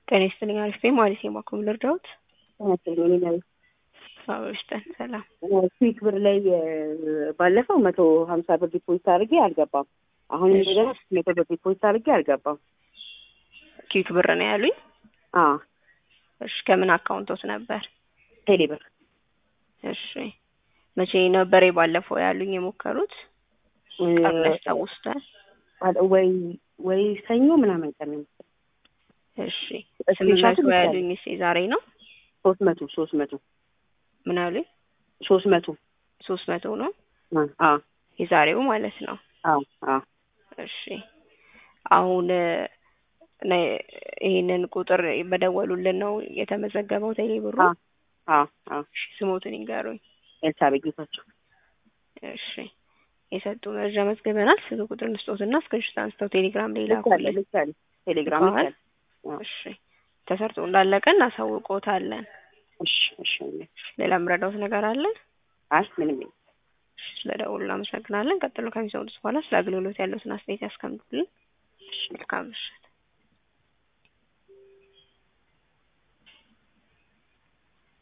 ጤና ይስጥልኝ አሪፍ ነኝ ማለት ነው። ባኩም ልርዳዎት? ተመስገን ነው። አበሽተን ሰላም ስዊክ ብር ላይ ባለፈው መቶ ሀምሳ ብር ዲፖዚት አድርጌ አልገባም። አሁን እንደገና መቶ ብር ዲፖዚት አድርጌ አልገባም። ኪክ ብር ነው ያሉኝ። አዎ እሺ ከምን አካውንቶት ነበር? ቴሌ ብር እሺ መቼ ነበር ባለፈው ያሉኝ የሞከሩት? ቀን ያስታውሱታል? ወይ ወይ ሰኞ ምናምን ቀን ነው። እሺ ስምንት መቶ ያሉኝ እሺ ዛሬ ነው? ሶስት መቶ ሶስት መቶ ምን አሉኝ? ሶስት መቶ ሶስት መቶ ነው አዎ የዛሬው ማለት ነው። አዎ አዎ እሺ አሁን ይሄንን ቁጥር በደወሉልን ነው የተመዘገበው ቴሌ ብሩ? አዎ አዎ እሺ ስሞትን ይንገሩኝ። ኤልሳቤጥ ጌታቸው። እሺ የሰጡ መረጃ መዝግበናል። ስልክ ቁጥር እንስጦትና እስክሪንሾት አንስተው ቴሌግራም ላይ ላኩልን። ልካል ቴሌግራም ልከዋል? ልካል። እሺ ተሰርቶ እንዳለቀ እናሳውቆታለን። እሺ እሺ ሌላ የምረዳውት ነገር አለ? አይ ምንም የለም። እሺ ስለደውሉ እናመሰግናለን። ቀጥሎ ከሚሰሙት በኋላ ስለ አገልግሎት ያለውትን አስተያየት ያስቀምጡልን። መልካም ምሽት።